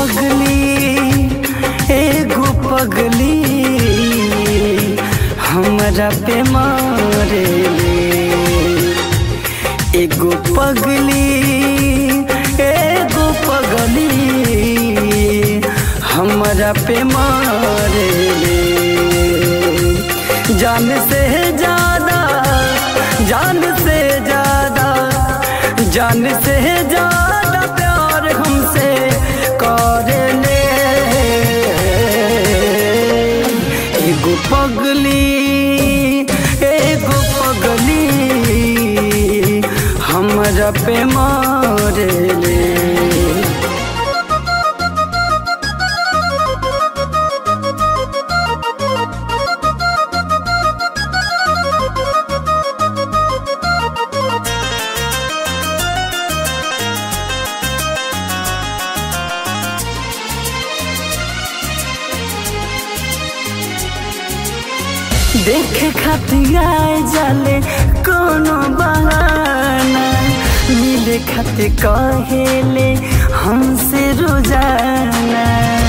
पगली एगो पगली हमरा पे मारेले एगो पगली एगो पगली हमरा पे मारेले जान से ज्यादा जान से ज्यादा जान से ज्यादा प्यार हमसे करेले एगो पगली एगो पगली हमरा पे मारेले देखे खातिर आए जाले कोनो बहाना मिले खातिर कहेले हमसे रोजाना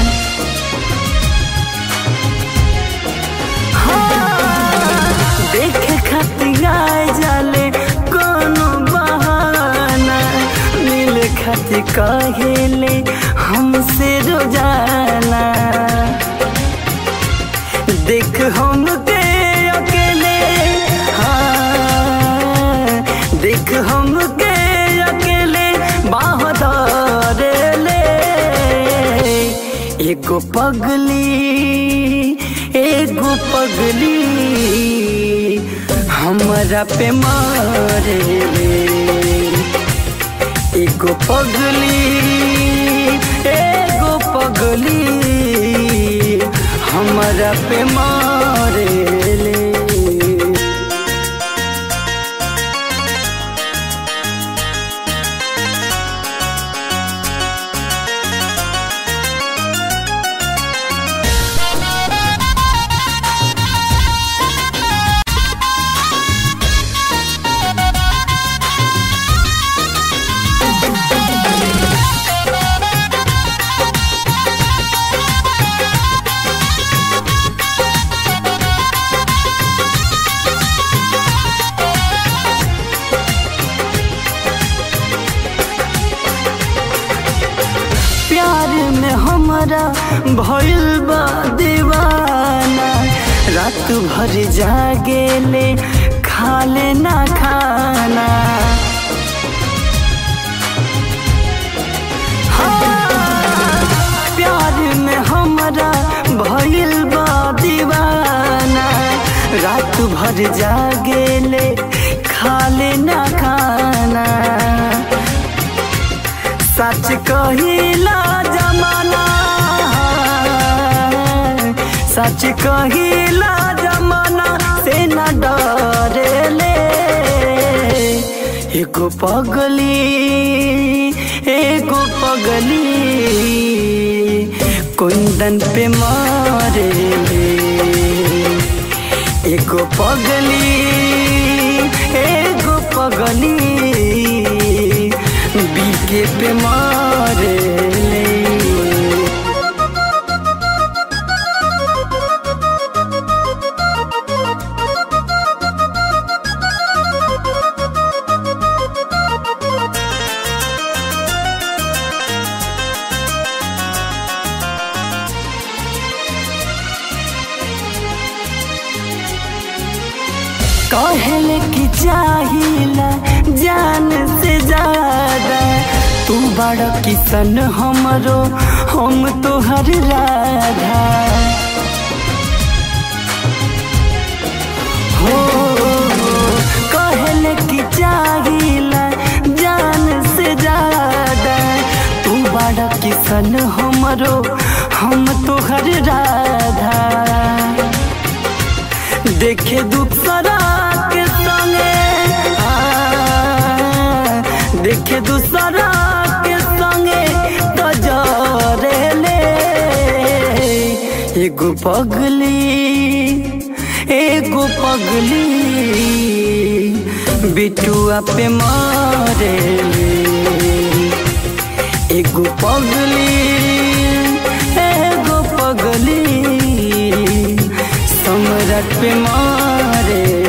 हाँ, देखे खातिर आए जाले कोनो बहाना मिले खातिर कहेले हमसे रोजाना देख हम के अकेले हाँ देख हम के अकेले बाहर ले एगो पगली एगो पगली हमरा पे मारे एगो पगली एगो पगली हमरा पे मारेले प्यार में हमरा भइल बा दीवाना रात भर जागेले खाले ना खाना हाँ, प्यार में हमरा भइल बा दीवाना रात भर जागेले खाले ना खाना सच कहिला जमाना सच कहिला जमाना से न डरेले एगो पगली एगो पगली कुंदन पे मारे एगो पगली एगो पगली बीके पे मारे ले कहले कि चाहिला जान से ज्यादा तू बड़ा किसन हमरो हम तोहर राधा हो कहले कि चाहिला जान से ज्यादा तू बड़ा किसन हमरो हम तोहर राधा देखे दूसरा के संगे आ, देखे दूसरा के संगे तो जरे ले एगो पगली एगो पगली बिटुआ पे मारे एगो पगली एगो पगली सम्राट पे मारे